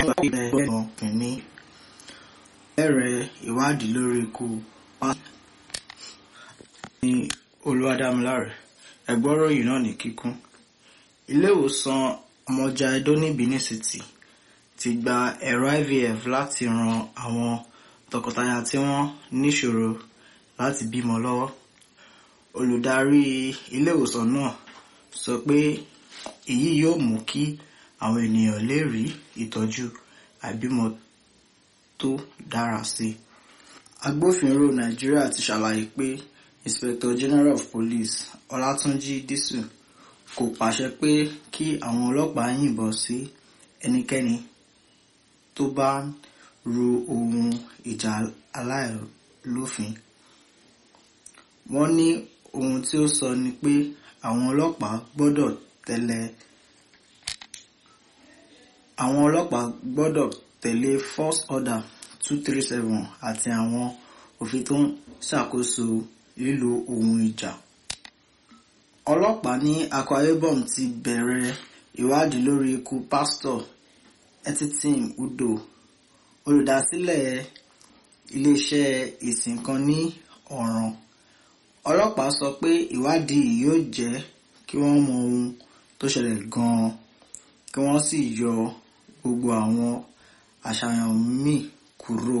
ilẹ̀ ẹ̀gbọ́n kìíní bẹ̀rẹ̀ ìwádìí lórí ikú pásítọ̀ ní olúwadámiláre ẹ̀gbọ́rọ̀ yìí náà ní kíkún ilé ìwòsàn ọmọjà edo ní benin city ti gba ẹ̀rọ ivf láti ran àwọn tọkọtaya tí wọ́n níṣòro láti bímọ lọ́wọ́ olùdarí ilé ìwòsàn náà sọ pé èyí yóò mú kí àwọn ènìyàn lè rí ìtọ́jú àìbímọ tó dára sí i agbófinró nàìjíríà ti ṣàlàyé pé inspector general of police ọlátúnjì dísù kò pàṣẹ pé kí àwọn ọlọ́pàá yìnbọn sí ẹnikẹ́ni tó bá ń ru ohun ìjà aláìlófin wọ́n ní ohun tí ó sọ ni pé àwọn ọlọ́pàá gbọ́dọ̀ tẹ̀lé àwọn ọlọ́pàá gbọ́dọ̀ tẹ̀lé force order two three seven àti àwọn òfin tó ń ṣàkóso lílo ohun ìjà. ọlọ́pàá ní akwa ibom ti bẹ̀rẹ̀ ìwádìí lórí ikú pásítọ̀ etitim udo olùdásílẹ̀ iléeṣẹ́ ìsìn kan ní ọ̀ràn ọlọ́pàá sọ pé ìwádìí yóò jẹ́ kí wọ́n mọ ohun tó ṣẹlẹ̀ gan-an kí wọ́n sì yọ gbogbo àwọn àṣàyàn míì kúrò.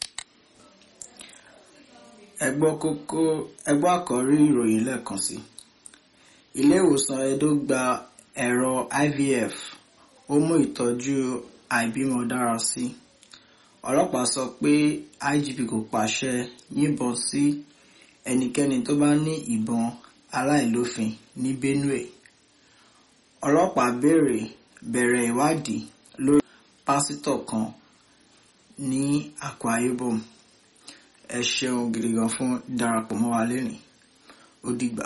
ẹgbọ́ kókó ẹgbọ́ àkọ́rí ìròyìn lẹ́ẹ̀kan sí. ilé ìwòsàn edo gba ẹ̀rọ ivf ó mú ìtọ́jú àìbímọ dára sí. ọlọ́pàá sọ pé igp kò pàṣẹ yìnbọn sí ẹnikẹ́ni tó bá ní ìbọn aláìlófin ní benue. ọlọ́pàá béèrè bẹ̀rẹ̀ ìwádìí lórí pásítọ̀ kan ní akwa ibom ẹ ṣeun gidi gan fún darapọ̀ mọ́ wa lẹ́nìí ó dìgbà.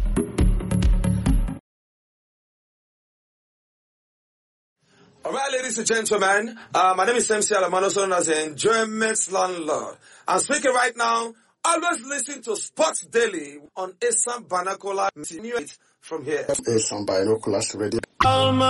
All right, ladies and gentlemen, uh, my name is MC Alamano, also known as the Enjoyment Landlord. I'm speaking right now. Always listen to Sports Daily on Assam Banakola from here. Assam Binoculars Radio. Alma